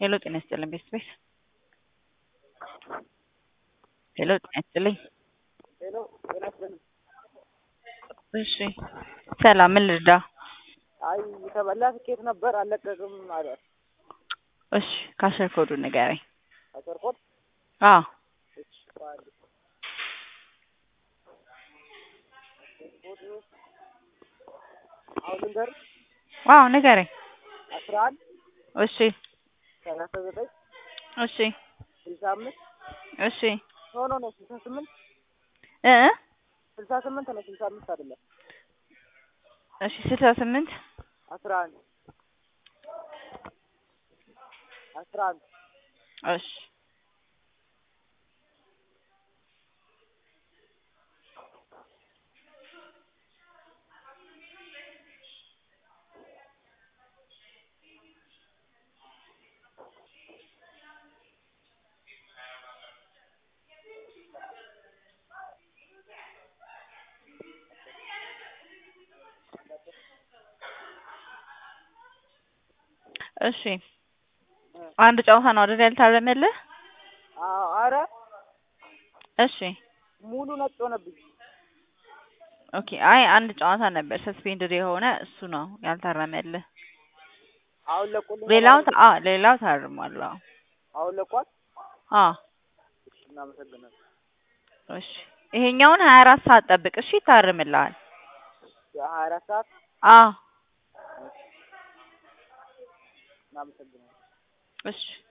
ሄሎ ጤና ይስጥልኝ ቤተሰቤት ሄሎ ጤና ይስጥልኝ ሄሎ ጤና ይስጥልኝ። እሺ ሰላም ምን ልርዳ አይ የተበላ ትኬት ነበር አልለቀቅም አለ። እሺ ካሸር ኮዱን ንገረኝ አሰርኮት አዎ እሺ ባል አሁን ልንገር አዎ ንገረኝ አስራ አንድ እሺ ሰላሳ ዘጠኝ እሺ ስልሳ አምስት እሺ ኖ ኖ ኖ ስልሳ ስምንት እ ስልሳ ስምንት ነው ስልሳ አምስት አይደለም እሺ ስልሳ ስምንት አስራ አንድ አስራ አንድ እሺ እሺ አንድ ጨዋታ ነው አይደል ያልታረመልህ? አዎ አረ እሺ ሙሉ ነጭ ሆነብኝ። ኦኬ አይ አንድ ጨዋታ ነበር ሰስፔንድድ የሆነ እሱ ነው ያልታረመልህ። አሁን ለቁልኝ ሌላው ታ- አዎ ሌላው ታርሟል። አዎ አሁን ለቋል። አዎ እሺ እናመሰግናለን። እሺ ይሄኛውን ሀያ አራት ሰዓት ጠብቅ እሺ ይታርምልሃል። የሀያ አራት ሰዓት አዎ እናመሰግናለን። እሺ